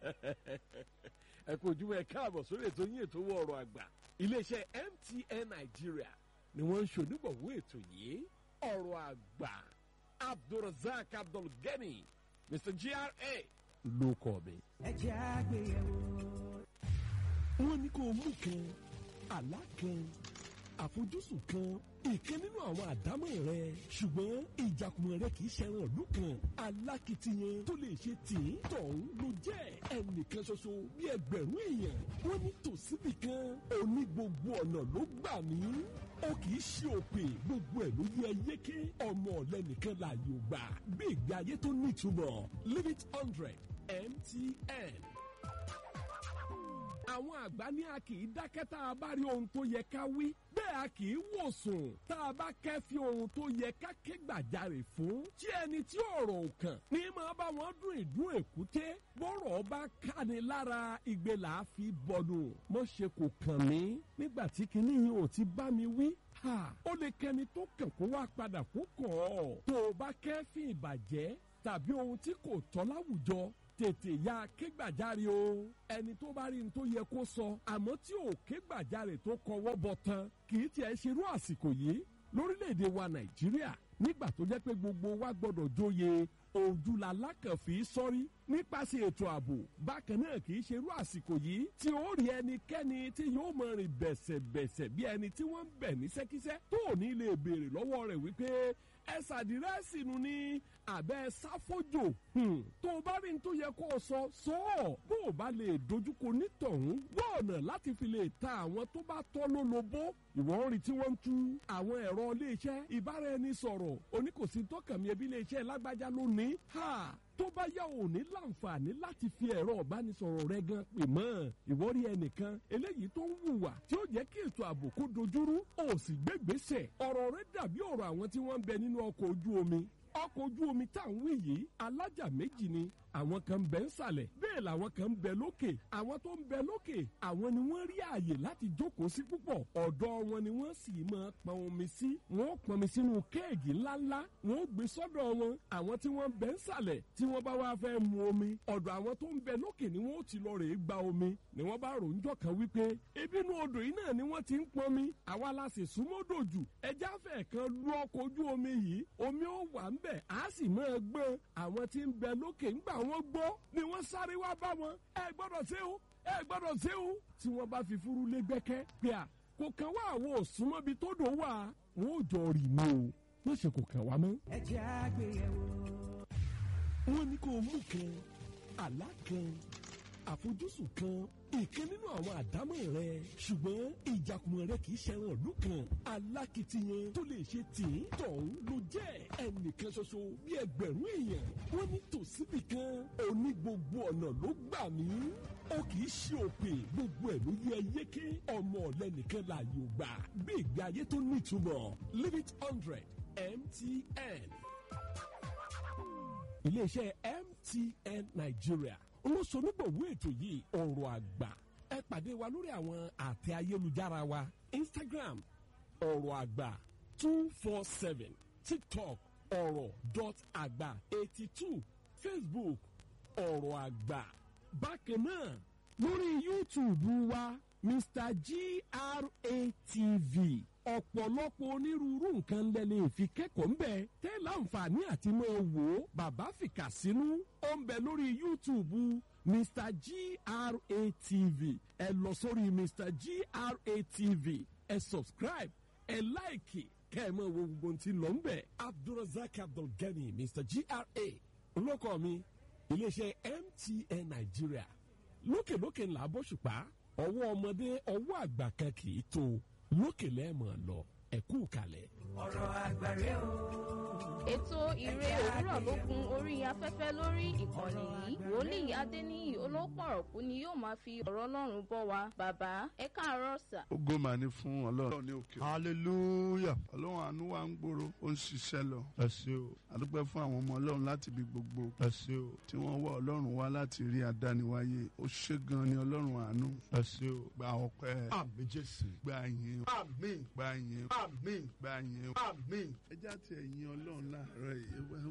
ẹ kò jùmọ̀ ẹ káàbọ̀ sórí ètò yín ètò owó ọ̀rọ̀ àgbà iléeṣẹ́ MTN Nigeria ni wọ́n ń ṣonígbọ̀wọ́ ètò yìí ọ̀rọ̀ àgbà Abdulrasaq Abdulgani Mr GRA ló kọ́ mi. ẹ jẹ́ àgbéyẹ̀wò. wọ́n ní kó o mú kan àlá kan àfojúsùn kan ìkan nínú àwọn àdámọ̀ rẹ ṣùgbọ́n ìjàkùmọ̀ rẹ kì í ṣẹran ìlú kan alákìtiyan tó lè ṣe tìǹ tọ̀hún ló jẹ́ ẹnìkan ṣoṣo bí ẹgbẹ̀rún èèyàn wọ́n ní tòsíbì kan òní gbogbo ọ̀nà ló gbà mí ó kì í ṣe òpè gbogbo ẹ̀ ló yẹ yéké ọmọ ọ̀lẹ́nìkan láàyò gbà bí ìgbé ayé tó nítumọ̀ limit hundred MTN àwọn àgbà ní a kì í dákẹ́ tá a bá rí ohun tó yẹ ká wí bẹ́ẹ̀ a kì í wòsùn tá a bá kẹ́fí ohun tó yẹ ká ké gbàjarè fún tí ẹni tí ọ̀rọ̀ ò kàn ní máa bá wọn dún ìdún èkúté bọ́rọ̀ bá káni lára igbe là á fi bọ̀dù mọ́ ṣe kò kàn mí nígbà tí kinní yìí ò ti bá mi wí ha ó lè kẹni tó kàn kó wá padà kó kàn ọ́ tó o bá kẹ́fí ìbàjẹ́ tàbí ohun tí kò tọ́ láwùjọ tètè ya kégbàjarè o ẹni tó bá rí ní tó yẹ kó sọ àmọ́ tí ò kégbàjarè tó kọwọ́ bọ̀ tán kì í tiẹ̀ ṣerú àsìkò yìí lórílẹ̀‐èdè wa nàìjíríà nígbà tó jẹ́ pé gbogbo wa gbọ́dọ̀ jóye òjúlá lákànfì sọ́rí nípasẹ̀ ètò ààbò bákan náà kì í ṣerú àsìkò yìí tí ó rí ẹnikẹ́ni tí yóò mọ rìn bẹ̀sẹ̀bẹ̀sẹ̀ bí ẹni tí wọ́n ń bẹ̀ ní sẹ́kísẹ́ tó ò ní lè béèrè lọ́wọ́ rẹ̀ wípé ẹ ṣàdírẹ́sì nu ní abẹ́ sáfójò tó o bá rí ní tó yẹ kó o sọ sọ ọ́ bó o bá lè dojúkọ nítọ̀hún wọ́n ọ̀nà láti fi lè ta àwọn tó bá tọ́ lólobó ìwọ̀n rí tí wọ́n ń tú àwọn ẹ̀rọ iléeṣẹ́ ìbáraẹnisọ̀rọ̀ oníkòsí tọkànmí ẹbí iléeṣẹ́ lágbájá lónìí ha tó bá yá ò ní láǹfààní láti fi ẹ̀rọ ìbánisọ̀rọ̀ rẹ gan pè mọ́ ìwọ rí ẹnìkan eléyìí tó ń hùwà tí ó jẹ́ kí ètò ààbò kó dojúrú ó sì gbégbèsè ọ̀rọ̀ rẹ dàbí ọ̀rọ̀ àwọn tí wọ́n ń bẹ nínú ọkọ̀ ojú omi ọkọ̀ ojú omi tá à ń wí yìí alájà méjì ni àwọn kan ń bẹ ń sàlẹ̀ bẹ́ẹ̀ làwọn kan ń bẹ lókè àwọn tó ń bẹ lókè àwọn ni wọ́n rí ààyè láti jókòó sí púpọ̀ ọ̀dọ̀ wọn ni wọ́n sì máa pọn omi sí wọ́n pọn mi sínú kéègì ńláńlá wọ́n gbé sọ́dọ̀ wọn àwọn tí wọ́n bẹ ń sàlẹ̀ tí wọ́n bá wá fẹ́ mu omi ọ̀dọ̀ àwọn tó ń bẹ lókè ni wọ́n ti lọ rèé gba omi ni wọ́n bá rò ń jọ kan wípé ebi inú odò yìí náà ni wọ́n ti ń pọn mi àwa la sì súnmọ́dò jù ẹja fẹ̀ kan lu ọkọ̀ ojú omi yìí omi ó wà ń bẹ̀ á sì máa gbọ́n àwọn tí ń bẹ lókè ńgbà wọ́n gbọ́ ni wọ́n sáré wá bá wọn ẹ gbọ́dọ̀ ṣe o ẹ gbọ́dọ̀ ṣe o tí wọ́n bá fi furu lé gbẹ́kẹ́ pé à kò kàn wá àwọn òsúnmọ́bi tó dò wá wọn ò jọ rì mí o wọ́n ṣe kò kàn wá mọ́. ẹ jẹ́ àgbéyẹ̀wò. wọ́n ní kó o mú kan àlá kan àfojúsùn kan ìkan nínú àwọn àdámọ̀ rẹ ṣùgbọ́n ìjàkùmọ̀ rẹ kì í ṣẹran ìlú kan alákìtiyan tó lè ṣe tìǹ tọ̀hún ló jẹ́ ẹnìkan ṣoṣo bí ẹgbẹ̀rún èèyàn wọ́n ní tòsíbì kan òní gbogbo ọ̀nà ló gbà mí ó kì í ṣe òpè gbogbo ẹ̀ ló yẹ yéké ọmọ ọ̀lẹ́nìkan láàyò gbà bí ìgbé ayé tó nítumọ̀ limit hundred MTN iléeṣẹ́ MTN Nigeria olóṣonígbòwó ètò yìí ọ̀rọ̀ àgbà ẹ pàdé wa lórí àwọn àtẹ ayélujára wa Instagram ọ̀rọ̀ àgbà two four seven TikTok ọ̀rọ̀ dot àgbà eighty two Facebook ọ̀rọ̀ àgbà bákan náà lórí YouTube wa Mr GRATV ọ̀pọ̀lọpọ̀ onírúurú nǹkan lẹ́lẹ́ fi kẹ́kọ̀ọ́ ń bẹ̀ tẹ́ láǹfààní àti máa wò ó bàbá fìkà sínú ó ń bẹ lórí YouTube Mr GRATV ẹ lọ sórí Mr GRATV ẹ subscribe ẹ láìkì kẹ́ ẹ máa wo gbogbo ohun tí ń lọ ń bẹ̀ Abdulrasaq Abdulgani Mr GRA olóko mi iléeṣẹ́ MTN Nigeria lókèlókè ńlá bóṣùpá ọwọ́ ọmọdé ọwọ́ àgbà kan kì í tó lókè lẹ́ẹ̀mọ̀ lọ ẹ̀kú kalẹ̀. ọ̀rọ̀ àgbàre o. ètò ìre òwúrọ̀ ló gun orí afẹ́fẹ́ lórí ìkànnì yìí wòlíì adéníyì olópọ̀rọ̀kú ni yóò máa fi ọ̀rọ̀ ọlọ́run bọ́ wa bàbá ẹ káàárọ̀ sà. ògo mà ní fún ọlọ́run ní òkè. hallelujah ọlọ́run àánú wa ń gbòòrò ó ń ṣiṣẹ́ lọ. ẹ ṣé o àdúpẹ́ fún àwọn ọmọ ọlọ́run láti ibi gbogbo. ẹ ṣé o tí wọ́n wá ọlọ́run wá láti rí adániwáyé ó ṣe gan ni ọlọ́run àánú. ẹ ṣé o gba ọpẹ́. àmín jésù. gba yín. àmín. gba yín. àmín. gba yín. àmín. ẹ já tiẹ̀ yin ọlọ́run láàárọ̀ yìí